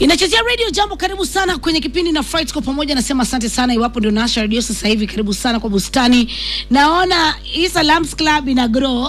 inachezea radio jambo karibu sana kwenye kipindi na Fright kwa pamoja nasema asante sana iwapo ndio nasha radio sasa hivi karibu sana kwa bustani naona Isa Lambs Club ina grow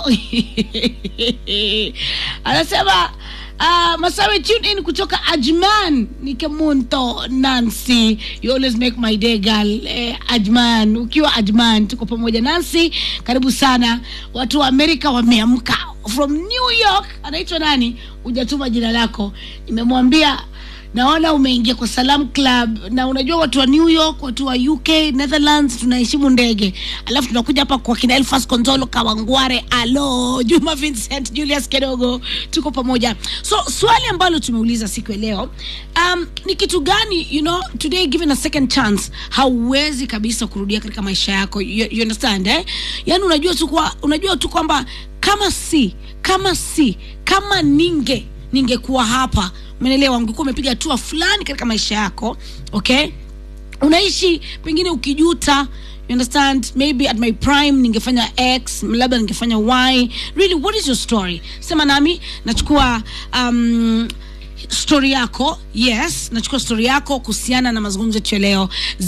anasema Uh, Masawe tune in kutoka Ajman Nikemunto Nancy you always make my day girl eh, Ajman ukiwa Ajman tuko pamoja Nancy karibu sana watu wa Amerika wameamka from New York anaitwa nani hujatuma jina lako nimemwambia naona umeingia kwa Salam Club na unajua watu wa New York, watu wa UK, Netherlands tunaheshimu ndege, alafu tunakuja hapa kwa kina Elfas Konzolo Kawangware, alo Juma Vincent, Julius Kedogo, tuko pamoja. So swali ambalo tumeuliza siku ya leo um, ni kitu gani you know, today given a second chance, hauwezi kabisa kurudia katika maisha yako you, you understand eh? Yani unajua tu kwa, unajua tu kwamba kama si kama si kama ninge ningekuwa hapa umeelewa ungekuwa umepiga hatua fulani katika maisha yako okay unaishi pengine ukijuta you understand maybe at my prime ningefanya x labda ningefanya y really what is your story sema nami nachukua um, story yako yes nachukua story yako kuhusiana na mazungumzo yetu ya leo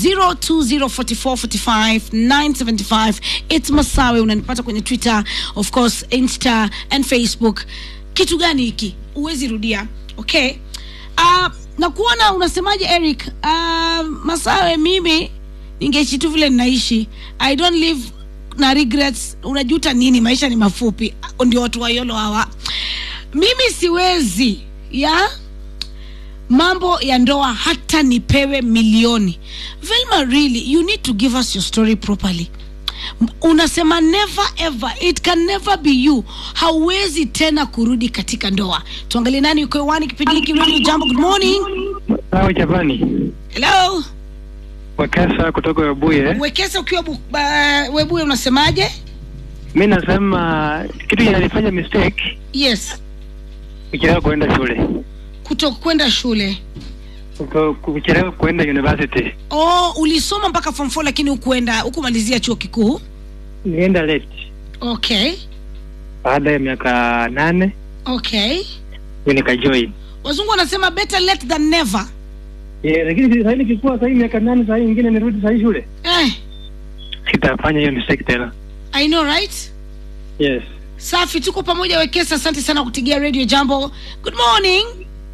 0204445975 its masawe unanipata kwenye twitter of course insta and facebook kitu gani hiki huwezi rudia okay uh, na kuona unasemaje eric uh, masawe mimi ningeishi tu vile ninaishi i don't live na regrets unajuta nini maisha ni mafupi ndio watu wayolo hawa mimi siwezi ya mambo ya ndoa hata nipewe milioni velma really you need to give us your story properly unasema never ever it can never be you hauwezi tena kurudi katika ndoa tuangalie nani uko hewani kipindi hiki Radio jambo good morning Sawa Japani. hello Wakesa kutoka Webuye. wekesa ukiwa bu- ba- webuye unasemaje Mi nasema kitu kinanifanya mistake yes kuchelewa kuenda shule, kuto kwenda shule Kuto- kuchelewa kuenda university. oh ulisoma mpaka form 4 lakini hukuenda hukumalizia chuo kikuu Nienda late okay baada ya miaka nane okay ndio nikajoin. wazungu wanasema better late than never Yeah, lakini sasa nikikuwa sasa miaka nane sasa nyingine nirudi sasa shule, eh, sitafanya hiyo mistake tena. i know right Yes. safi tuko pamoja wekesa asante sana kutigia radio jambo good morning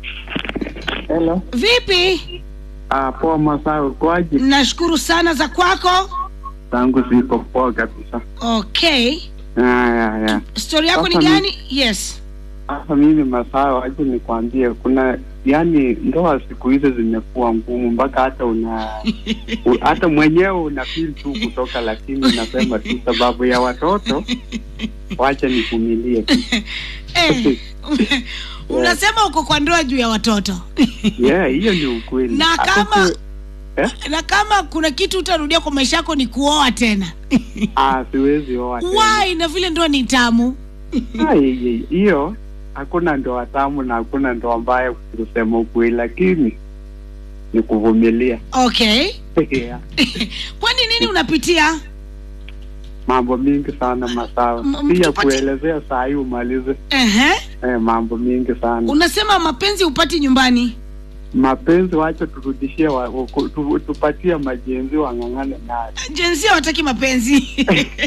Hello. vipi Ah, poa Masawe, kwaje? nashukuru sana za kwako Tangu ziko poa kabisa. okay Ah, ya, ya. stori yako ni Sasa mi- gani yes Sasa mimi Masawe, waje nikwambie, kuna yani ndoa siku hizi zimekuwa ngumu mpaka hata una u, hata mwenyewe una feel tu kutoka, lakini unasema tu sababu ya watoto, wacha nivumilie. eh, unasema uko kwa ndoa juu ya watoto Yeah, hiyo ni ukweli. na Hata kama si- eh? na kama kuna kitu utarudia kwa maisha yako ni kuoa tena ah, siwezi oa tena. why na vile ndoa ni tamu Ah, hi- hiyo hakuna ndoa tamu na hakuna ndoa mbaya kusema ukweli, lakini ni kuvumilia. okay Yeah. kwani nini unapitia mambo mingi sana masawa, M- pia tupati- kuelezea saa hii umalize. Ehe. Eh, mambo mingi sana unasema mapenzi upati nyumbani mapenzi, wacha turudishie wa, wa- tu, tupatie majenzi wang'ang'ane nayo. jensia hawataki mapenzi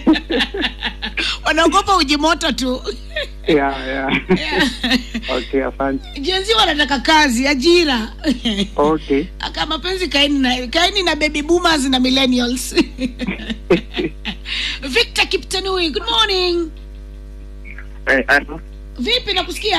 wanaogopa ujimoto tu yeah, yeah. okay, asante. jenzi wanataka kazi ajira Okay. aka mapenzi kaeni na kaeni na baby boomers na millennials victor kiptanui good morning Eh, ano? vipi nakusikia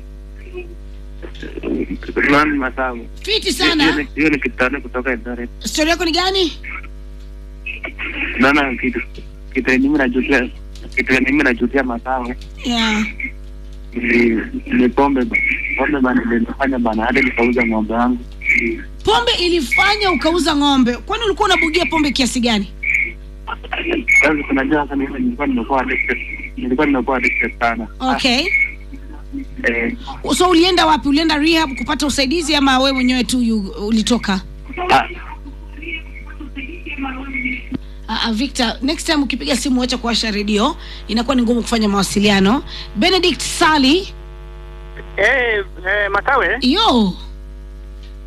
Nani Masamu? fiti Hiyo sana ni- Hiyo ni kitana kutoka Eldoret. stori yako ni gani Naona kitu kitu yenye mimi najutia kitu yenye mimi najutia Masamu yeah. ni ni pombe ba- pombe bana nilifanya bana hadi nikauza ng'ombe wangu. pombe ilifanya ukauza ng'ombe kwani ulikuwa unabugia pombe kiasi gani Sasa unajua sasa mimi nilikuwa nimekuwa addicted. Nilikuwa nimekuwa addicted sana. okay Eh, so ulienda wapi ulienda rehab kupata usaidizi ama we mwenyewe tu yu- ulitoka ah, Uh, uh, Victor, next time ukipiga simu wacha kuwasha redio, inakuwa ni ngumu kufanya mawasiliano. Benedict Sali, Eh, eh, Matawe, yo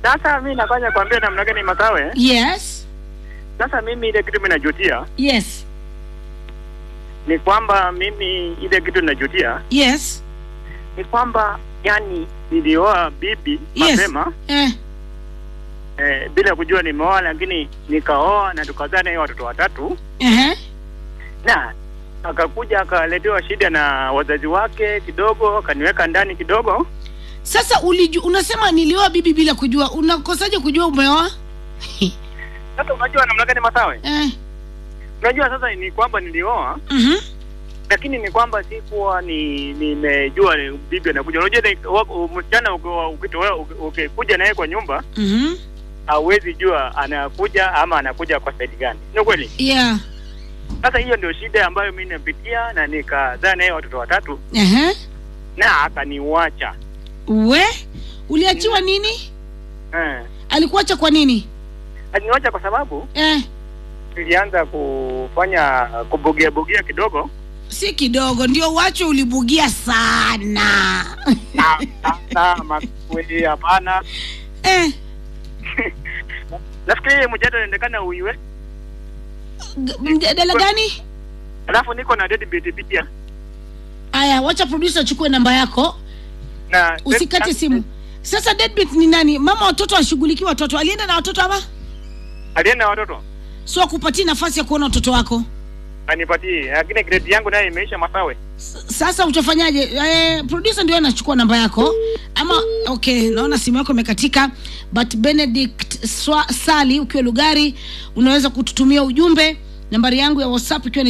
Sasa mi nafanya kuambia namna gani Masawe. yes Sasa mimi ile kitu mimi najutia yes ni kwamba mimi ile kitu najutia yes ni kwamba yani nilioa bibi Yes. mapema eh. eh, bila kujua nimeoa, lakini nikaoa na tukazaa naye watoto watatu, uh-huh. na akakuja akaletewa shida na wazazi wake kidogo, akaniweka ndani kidogo. sasa uliju, unasema nilioa bibi bila kujua unakosaje kujua umeoa Sasa unajua namna gani Masawe? eh. Unajua sasa ni kwamba nilioa mm-hmm. lakini ni kwamba sikuwa ni nimejua ni bibi anakuja. Unajua ni- wa- msichana uki- ukitoa uki- ukikuja naye kwa nyumba Mm-hmm. hauwezi jua anakuja ama anakuja kwa saidi gani, ni kweli? yeah Sasa hiyo ndio shida ambayo mimi napitia, na nikazaa naye watoto watatu uh-huh. na akaniwacha we uliachiwa nini eh. alikuacha kwa nini Aliniwacha kwa sababu eh. nilianza kufanya kubugia bugia kidogo si kidogo ndio wacho ulibugia sana na na- na makweli, hapana. eh. Nafikiri mjadala inaendekana uiwe, G- mjadala gani alafu niko na deadbeat pia aya wacha producer achukue namba yako na usikate simu sasa deadbeat ni nani mama watoto ashughulikie watoto alienda na watoto ama alienda na watoto so akupatie nafasi ya kuona watoto wako anipatie, lakini grade yangu naye imeisha Masawe. S- sasa utafanyaje eh, producer ndio anachukua namba yako ama okay naona simu yako imekatika but benedict Swa, sali ukiwa lugari unaweza kututumia ujumbe nambari yangu ya whatsapp ikiwa ni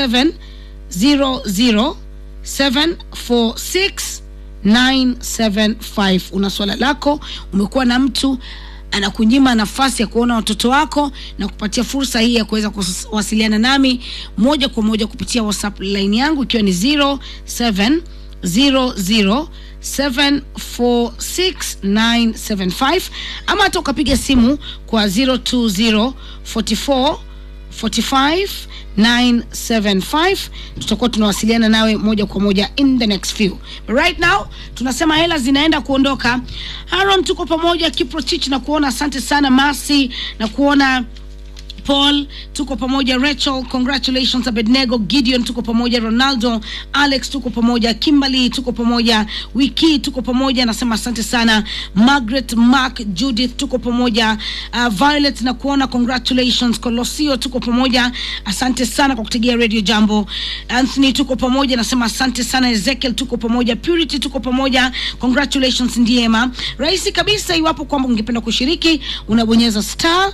0700746975 una swala lako umekuwa na mtu anakunyima nafasi ya kuona watoto wako na kupatia fursa hii ya kuweza kuwasiliana nami moja kwa moja kupitia whatsapp line yangu ikiwa ni 0700746975 ama hata ukapiga simu kwa 020 44 45 975 tutakuwa tunawasiliana nawe moja kwa moja in the next few right now tunasema hela zinaenda kuondoka haron tuko pamoja kiprotich na kuona asante sana masi na kuona paul tuko pamoja rachel congratulations abednego gideon tuko pamoja ronaldo alex tuko pamoja kimberly tuko pamoja wiki tuko pamoja nasema asante sana margaret mark judith tuko pamoja uh, violet na kuona congratulations colosio tuko pamoja asante sana kwa kutegea radio jambo anthony tuko pamoja nasema asante sana ezekiel tuko pamoja purity tuko pamoja congratulations ndiema rahisi kabisa iwapo kwamba ungependa kushiriki unabonyeza star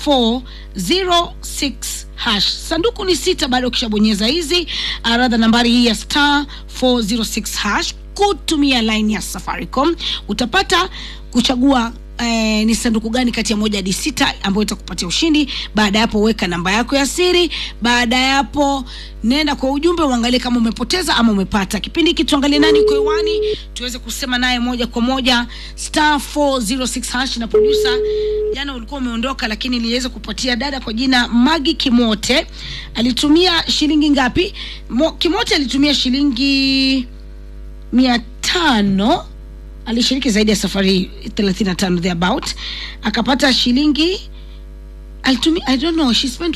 406 hash sanduku ni sita baada ya ukishabonyeza hizi aradha nambari hii ya star 406 hash kutumia line ya safaricom utapata kuchagua Eh, ni sanduku gani kati ya moja hadi sita ambayo itakupatia ushindi baada ya hapo weka namba yako ya siri baada ya hapo nenda kwa ujumbe uangalie kama umepoteza ama umepata kipindi hiki tuangalie nani uko hewani tuweze kusema naye moja kwa moja star 406 hash na producer jana ulikuwa umeondoka lakini niliweza kupatia dada kwa jina magi kimote alitumia shilingi ngapi Mo, kimote alitumia shilingi mia tano alishiriki zaidi ya safari 35 thereabout akapata shilingi alitumia i don't know she spent